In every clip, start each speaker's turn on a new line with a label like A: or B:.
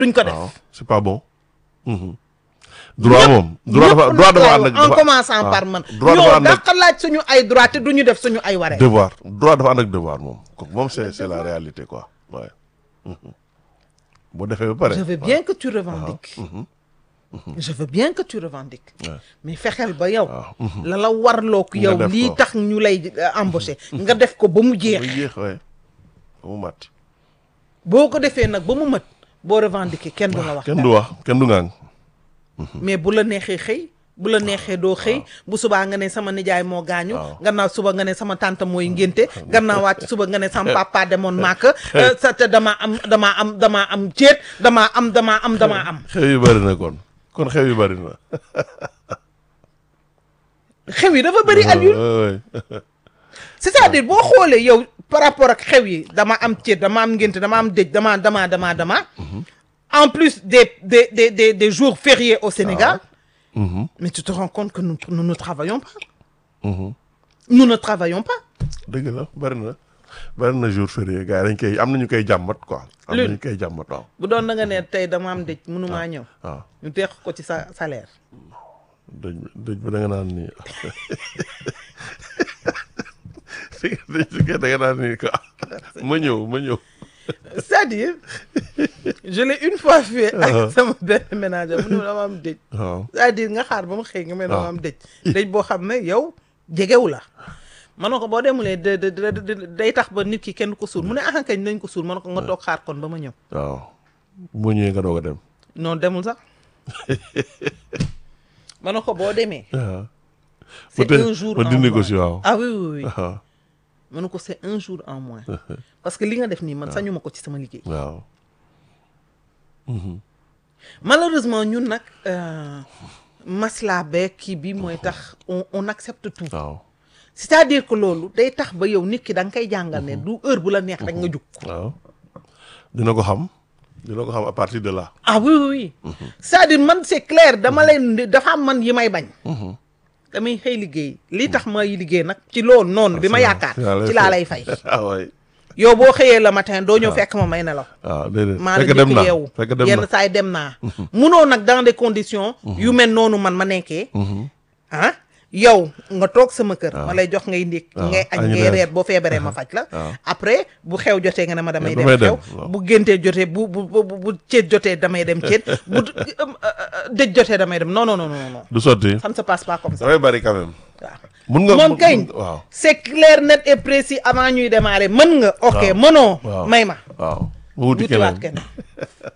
A: duñ ko def
B: waaw c'est pas bon. Mhm. droit moom. droit dafa
A: ñëpp
B: droit
A: nag
B: dafa
A: laay
B: ànd ak
A: wax, en
B: dafa-
A: commençant
B: waaw.
A: par man
B: droit dafa
A: ñoo
B: ànd ak
A: dàq laaj suñu ay droit te duñu def suñu ay waree
B: devoir droit dafa ànd ak devoir moom kooku moom c'est c'est la réalité quoi waaye. boo defee ba pare.
A: je veux bien que tu revendiques je veux bien que tu revendiques
B: Ouais.
A: mais fexeel ba yow
B: waaw.
A: la la warloo ko
B: Nga
A: yow
B: def
A: lii
B: ko.
A: tax ñu lay euh, embaucher nga def ko ba mu jeex
B: ba yéex waaye ba mu mat.
A: boo ko defee nag ba mu mat boo revendiquer kenn du la wax
B: kenn
A: dara.
B: du wax kenn du ngaan.
A: mais bu la neexee xëy bu la neexee doo xëy bu subaa nga ne sama nijaay moo gaañu
B: Waaw.
A: gannaaw suba nga ne sama tante mooy ngénte gannaaw wàcc suba nga ne sama papa demoon màkk euh, sa te damaa am damaa am damaa am ceet damaa am damaa am damaa am
B: xew yu bari na kon kon xew yu bari na.
A: xew yi dafa bëri Alioune
B: Ouais, ouais.
A: c'est-à-dire boo xoolee yow par rapport ak xew yi dama am ceet dama am ngénte dama am dëj dama dama dama dama en plus des des des des des jours fériés au Sénégal
B: Mhm,
A: mais tu te rends compte que nous nous ne travaillons pas
B: mhm.
A: nous ne travaillons pas
B: dëgg la bari na bari na jour férié gars yi dañ koy am na ñu koy jàmbat quoi. am na
A: Lune.
B: ñu koy jàmbat waaw.
A: bu doon na nga ne tey dama am dëj mënumaa ñëw
B: waaw
A: ñu teex ko ci sa salaire
B: dëj bi dëj bi da nga naan nii dëj bi da nga naan nii quoi ma ñëw ma ñëw.
A: c'est-à-dire je l'ai une fois fait ak sama benn ménager mu ne ma dama am dëj
B: waaw
A: c'est-à-dire nga xaar ba mu xëy nga mel dama
B: waaw.
A: am dëj dëj boo xam ne yow jegewu la ma ne ko boo demulee de de de de- day tax ba nit ki kenn ko suul mu ne ah kañ nañ ko suul ma ne ko nga toog xaar kon ba ma ñëw
B: waaw boo ñëwee nga doog a dem.
A: non demul sax ma ne ko boo demee
B: waaw
A: c'est
B: Peut-être
A: un jour
B: ma
A: en
B: dindi ko
A: moins.
B: si waaw.
A: ah oui oui oui
B: waaw
A: ma ne ko c'est un jour en moins parce que li nga def nii man sañu ma ko ci sama liggéey
B: waaw.
A: malheureusement ñun nag euh, masla beeg kii bi mooy tax on on accepte tout
B: waaw
A: c'est-à-dire que loolu day tax ba yow nit ki da nga koy jàngal ne du heure bu la neex rek nga jug
B: waaw dina ko xam dina ko xam à partir de là.
A: ah oui oui oui c'est-à-dire man c'est clair dama leen di- dafa am man yi may bañ damay xëy liggéey lii tax may liggéey nag ci loolu noonu bi ma yaakaar ci laa lay fay
B: ah waay
A: yow boo xëyee le matin doo ñëw fekk ma may nelaw
B: waaw déedéet
A: maa la
B: fekk dem
A: njëkk
B: na
A: yeewu
B: fekk dem
A: yenn
B: na
A: saa yi dem naa munoo nag dans des conditions yu mel noonu man ma nekkee ah yow nga toog sama kër ma lay jox ngay ndékk
B: waaw,
A: ngay añ
B: añ
A: ngay
B: reer.
A: reer boo feebaree ma faj la
B: waaw.
A: après bu xew jotee nga ne ma damay dem
B: damay
A: xew
B: dem, waaw.
A: bu géntee jotee bu bu bu bu ceet jotee damay dem ceet bu euh, euh, dëj jotee damay dem non non non non non
B: du sotti
A: ça ne se passe pas comme ça
B: dafay bari quand même
A: waaw
B: mun nga
A: moom
B: mun-
A: kañ
B: mun- waaw
A: c'est clair net et précis avant ñuy démarrer mën nga ok
B: Waaw.
A: mënoo
B: waaw
A: may ma
B: waaw mu wuti
A: wutiwaat
B: keneen
A: keneen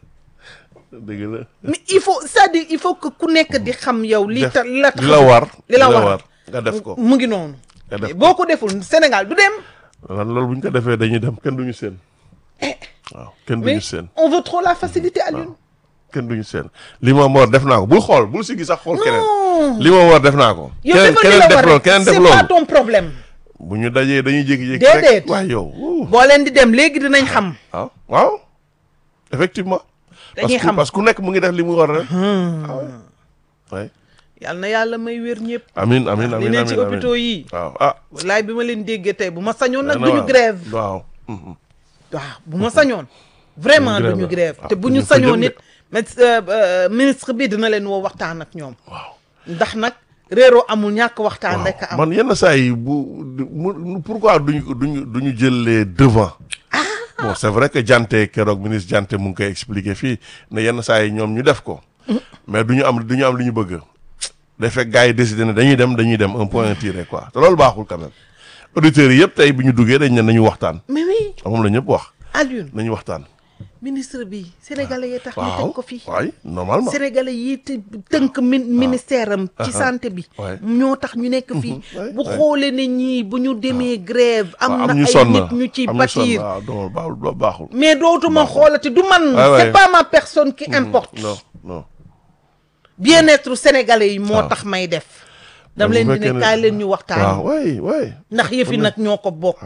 B: dëgg la
A: mais il faut c'est-à-dire il faut que ku nekk di xam yow li
B: def
A: ta la tax
B: li la war
A: li la war
B: nga def ko
A: mu ngi noonu
B: nga def ko
A: boo ko deful Sénégal du dem
B: lan loolu bu ñu ko defee dañuy dem kenn duñu seen
A: Eh,
B: waaw kenn
A: mais
B: duñu seen
A: on veut trop la facilité à l'une
B: kenn duñu seen li ma war def naa ko bul xool bul si gis sax xool keneen
A: non
B: li ma war def naa ko
A: yow
B: keneen
A: defal li
B: keneen
A: la
B: def
A: war
B: loolu
A: rek
B: keneen def
A: c'est pas
B: loolu
A: ton problème
B: bu ñu dajee dañuy jékki-jékki
A: Déedéet.
B: rek waaye yow wuu.
A: boo leen di dem léegi dinañ xam
B: waaw waaw effectivement parce
A: Dañuy
B: que
A: xam.
B: parce que ku nekk mu ngi def li mu war a def ah ouais. ouais.
A: yal na yàlla may wér ñëpp
B: amin amin
A: li
B: amin
A: ne
B: amin
A: ci
B: amin
A: hôpitaux yi
B: waaw ah
A: wallaay bi ma leen déggee tey bu ma sañoon nag
B: dana
A: duñu
B: waar.
A: grève
B: waaw mhm.
A: waaw bu ma sañoon vraiment
B: Duñu
A: duñu
B: grève.
A: grève te
B: Ah,
A: bu ñu
B: duñu fa
A: sañoon
B: jëm
A: nit
B: de.
A: mais euh, euh, ministre bi dina leen woo waxtaan ak ñoom
B: waaw
A: ndax nag réeroo amul ñàkk waxtaan rek a am
B: man yenn saa yi bu mu pourquoi duñu duñu duñu jël les devants bon c'est vrai que Dianté keroog ministre Dianté mu ngi koy expliquer fii ne yenn saa yi ñoom ñu def ko mais duñu am duñu am li ñu bëgg day fekk gars yi décidé ne dañuy dem dañuy dem un point tiré quoi te loolu baaxul quand même auditeurs yi yëpp tey bi ñu duggee dañ ne nañu waxtaan
A: mais oui
B: moom la ñëpp wax
A: Alioune
B: nañu waxtaan
A: ministre bi sénégalais yi tax ñu
B: waaw
A: teg ko fii
B: waay normalement
A: sénégalais yi te tënk min ministère am ci santé bi
B: Ouais.
A: ñoo tax ñu nekk fii
B: ouais,
A: bu
B: ouais.
A: xoolee ne ñii bu ñu demee grève am
B: waaw
A: na
B: ñu
A: ay
B: sonn
A: nit ñu ci
B: am ñu sonn
A: bâtir
B: waaw non baaxul baaxul
A: mais dootuma xoolati du man
B: Ouais, ouais.
A: c'est pas ma personne qui importe
B: non non
A: bien-être sénégalais yi moo
B: waaw.
A: tax may def dam
B: bu
A: leen di
B: fekkee
A: ne
B: ne-
A: kaay leen ñu
B: waaw
A: waxtaan
B: waay waay
A: ndax yëfi nag ñoo ko bokk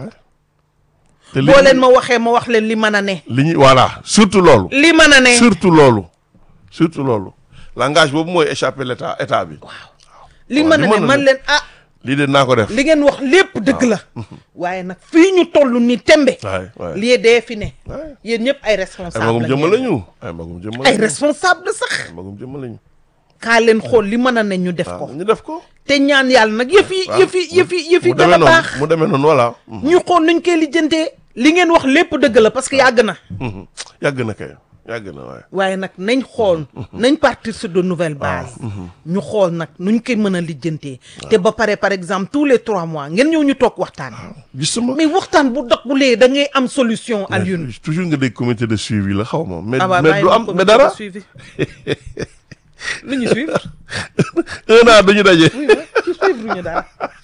B: te li
A: boo leen ma waxee ma wax leen li mën a ne
B: li ñu voilà surtout loolu
A: li mën a ne
B: surtout loolu surtout loolu langage boobu mooy échapper l'état état bi
A: li
B: waaw,
A: mën
B: li
A: a ne
B: mën a
A: man
B: ne.
A: leen ah
B: lii de naa ko def
A: li ngeen wax lépp dëgg la waaye nag fii ñu toll ni tembe
B: waay waay
A: lii dee fi ne
B: waay
A: yéen ñëpp ay
B: ay
A: responsable
B: magum
A: la
B: jëmm
A: ngeen.
B: lañu ay magum jëmm
A: ay
B: lañu
A: responsable sax
B: ay magum jëmm lañu
A: kaa leen xool li mën a ne ñu def
B: waaw
A: ko
B: ñu def ko
A: te ñaan yàlla nag yëf yi
B: waaw
A: yëf yi yëf yi yëf yi
B: mu demee
A: dana
B: noonu
A: baax
B: mu demee noonu voilà
A: ñu xool nuñ koy lijjantee li ngeen wax lépp dëgg la parce que yàgg na
B: Mhm. yàgg na kay yàgg na waaye
A: waaye nag nañ xool nañ partir sur de nouvelles bases ñu xool nag nuñ koy mën a lijjantee te ba pare par exemple tous les trois mois ngeen ñëw ñu toog waxtaan
B: gisuma
A: mais waxtaan bu dox bu lee da ngay am solution Alioune
B: toujours nga dégg comité de suivi la xaw ma mais
A: ah waaw
B: mais
A: bàyyi
B: du
A: ma
B: am
A: comité
B: mais
A: de
B: dara
A: suivi lu ñu suivre
B: un an dañu daje
A: oui ma ci suivre ñu dara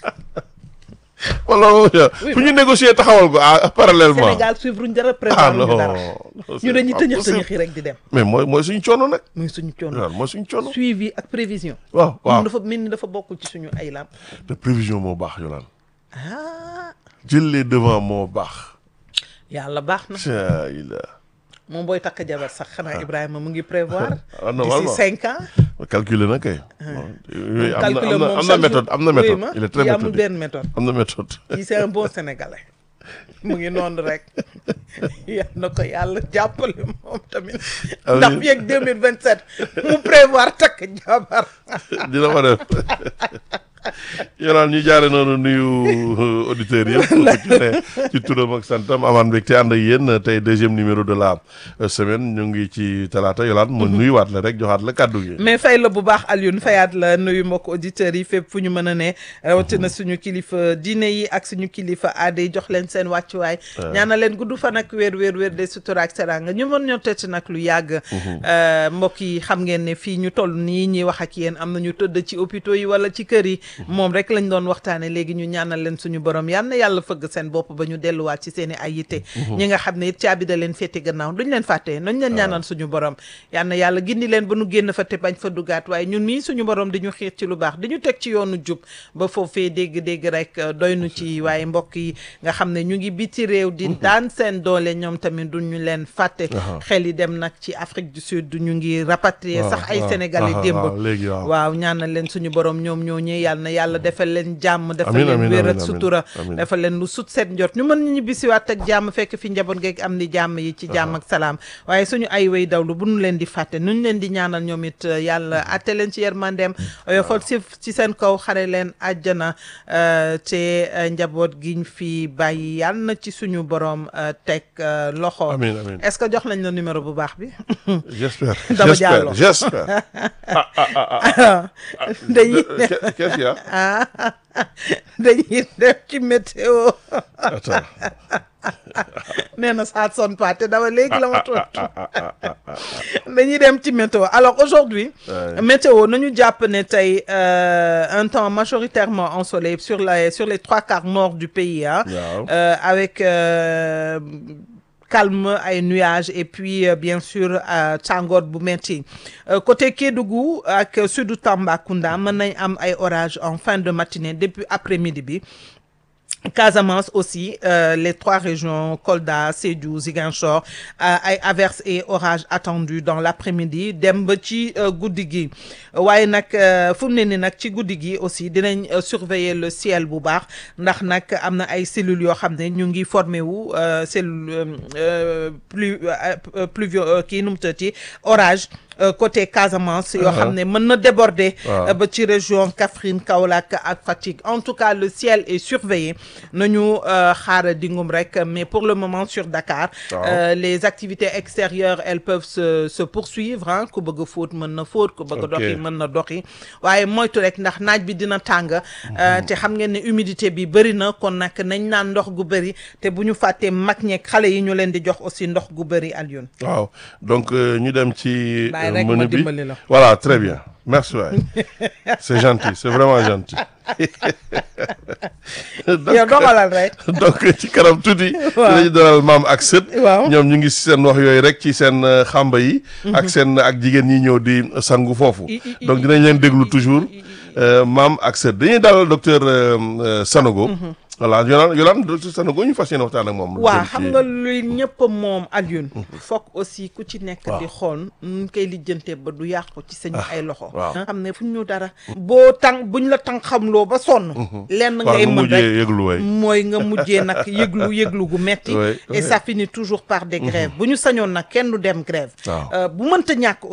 B: wala moom
A: Oui,
B: fu ñu négocier taxawal ko ah parallèlement
A: Sénégal suivre ñu dara
B: ah
A: prévoir
B: non
A: ñu dara
B: non, c'est
A: ñu dañuy
B: pas
A: tëñëx
B: possible.
A: tëñëxi rek di dem
B: mais mooy mooy suñu coono nag
A: muy suñu coono
B: waaw mooy suñu coono
A: suivi ak prévision
B: waaw waaw
A: moom dafa mel ni dafa bokk ci suñu ay lam
B: te prévision moo baax yolaan
A: ah
B: jël les devant moo baax
A: yàlla baax na
B: ca ila
A: moom booy takk jabar sax xanaa Ibrahima mu ngi prévoir
B: Ah,
A: d'ici
B: normalement.
A: cinq ans
B: calculer na kay bon, yooyu am na
A: calculer
B: am na
A: moom
B: am na
A: chaque
B: méthode
A: jour.
B: am na
A: Oui,
B: méthode
A: ma,
B: il est très
A: kii amul
B: méthodique
A: benn méthode
B: am na méthode
A: kii c'est un bon sénégalais mu ngi noonu rek yal na ko yàlla jàppale moom tamit
B: Amiin.
A: ndax fii ak 2027 mu prévoir takk jabar
B: dina ko def yolaan ñu jaare noonu nuyu auditeurs yëpp ku ci ne ci turam ak santam amaan mbégte ànd ak yéen tey deuxième numéro de la euh, semaine ñu ngi ci talaata yolaan ma nuyuwaat la rek joxaat la kàddu gi
A: mais fay la bu baax Alioune fayaat la nuyu mbokk auditeurs yi fépp fu ñu mën a ne rawatina suñu kilifa diine yi ak suñu kilifa aada yi jox leen seen wàccuwaay ñaana leen gudd fan ak wér wér wér de sutura ak seranga ñu mën ñoo tëtt nag lu yàgg Euh, mbokk yi xam ngeen ne fii ñu toll nii ñuy wax ak yéen am na ñu tëdd ci hôpitaux yi wala ci kër yi moom rek lañ doon waxtaane léegi ñu ñaanal leen suñu borom yal na yàlla fëgg seen bopp ba ñu delluwaat ci seen i ay yitte ñi nga xam ne it caabi da leen féete gannaaw duñ leen fàtte nañ leen ñaanal suñu borom yal na yàlla gindi leen ba nu génn fa te bañ fa dugaat waaye ñun mii suñu borom di ñu xiir ci lu baax di ñu teg ci yoonu jub ba foofee dégg-dégg rek euh, doy nu ci waaye mbokk yi nga xam ne ñu ngi biti réew di daan seen doole ñoom tamit duñu leen fàtte xel yi dem nag ci Afrique du Sud ñu ngi rapatrier
B: waaw,
A: sax ay
B: waaw,
A: sénégalais
B: waaw,
A: démb
B: waaw, léegi waaw.
A: waaw ñaanal leen suñu borom ñoom ñoo ñëw yàlla na yàlla defal leen jàmm defal
B: Amiin,
A: leen
B: amiin,
A: wér ak
B: amiin,
A: sutura
B: amiin.
A: defal leen lu sut seen njot ñu mën ñu ñibbisiwaat ak jàmm fekk fi njaboot geeg am ni jàmm yi ci jàmm ak salaam waaye suñu ay way dawlu bu ñu leen di fàtte nuñ leen di ñaanal ñoom it euh, yàlla atte leen ci yërmandeem oyofal si ci seen kaw xare leen àjjana euh, te euh, njaboot giñ fi bàyyi yàlla na ci suñu borom euh, teg euh, loxo
B: Amiin, amiin.
A: est-ce que jox nañ la numéro bu baax bi
B: j'espère
A: Dama
B: j'espère
A: jàllo.
B: j'espère
A: dañuy
B: Euh, qu'est- qu'est-ce qu'il y a
A: ah dañuy def ci météo
B: attends
A: nee na ça sonne pas te dama léegi la ma tontu dañuy dem ci météo alors aujourd'hui
B: Ouais.
A: météo nañu jàpp ne tey euh, un temps majoritairement ensoleillé sur les sur les trois quarts nord du pays ah
B: Waaw.
A: Euh, avec euh, calme ay nuages et puis euh, bien sûr euh, tàngoor bu metti Euh, côté Kédougou ak sudu Tambacounda mën nañ am ay orages en fin de matinée depuis après-midi bi Casamance aussi euh, les trois régions Kolda Sédhiou Ziguinchor euh, ay averses et orages attendus dans l'après-midi dem ba ci euh, guddi gi waaye nag euh, fu mu ne ni nag ci guddi gi aussi dinañ euh, surveiller le ciel bu baax ndax nag am na ay cellules yoo xam ne ñu ngi formé wu euh, cellule euh, plus euh, pluvio euh, kii nu mu tëddee orage euh, côté Casamance yoo xam ne mën na déborder
B: Waaw.
A: euh, ba ci région Kaffrine Kaolack ak Fatick en tout cas le ciel est surveillé nañu euh, xaar dingum rek mais pour le moment sur Dakar
B: Waaw.
A: euh, les activités extérieures elles peuvent se se poursuivre ah ku bëgg a fóot mën na fóot ku bëgg a
B: Ok.
A: doxi mën na doxi waaye moytu rek ndax naaj bi dina tàng euh, te xam ngeen ne humidité bi bëri na kon nag nañ naan ndox gu bëri te bu ñu fàttee mag ñeeg xale yi ñu leen di jox aussi ndox gu bëri Alioune
B: waaw donc euh, ñu dem ci
A: Bàyyi
B: euh,
A: rek
B: menu
A: ma
B: bi
A: dimbali la.
B: voilà très bien merci waay c'est gentil c'est vraiment gentil
A: yow doxalal rek
B: donc ci kanam tuuti.
A: Waaw.
B: dinañu dalal maam ak sët.
A: Waaw.
B: ñoom ñu ngi si seen wax yooyu rek ci seen euh, xamba yi. ak seen ak jigéen ñi ñëw di sangu foofu.
A: I- i- i-
B: donc dinañ leen déglu toujours. Euh, maam ak sër dañuy dalal docteur euh, euh, Sanogo. voilà Yolande Yolande docteur Sanogo ñu fas yéene waxtaan ak moom. lu
A: waa
B: jëm
A: xam
B: ci-
A: nga luy ñëpp a moom Alioune foog aussi ku ci nekk
B: Waaw.
A: di xool nu koy lijjantee ba du yàqu ci sañu ay loxo
B: waaw.
A: nga xam ne fu ñu dara boo tàng buñ la tàng xamloo ba sonn lenn
B: war
A: ngay
B: nga
A: mën
B: mujjee
A: rek
B: yëglu way.
A: mooy nga mujjee nag yëglu yëglu gu metti
B: Ouais,
A: et
B: ouais.
A: ça finit toujours par des grèves bu ñu sañoon nag kenn du dem grève
B: Waaw.
A: Euh, bu mënta ñàkk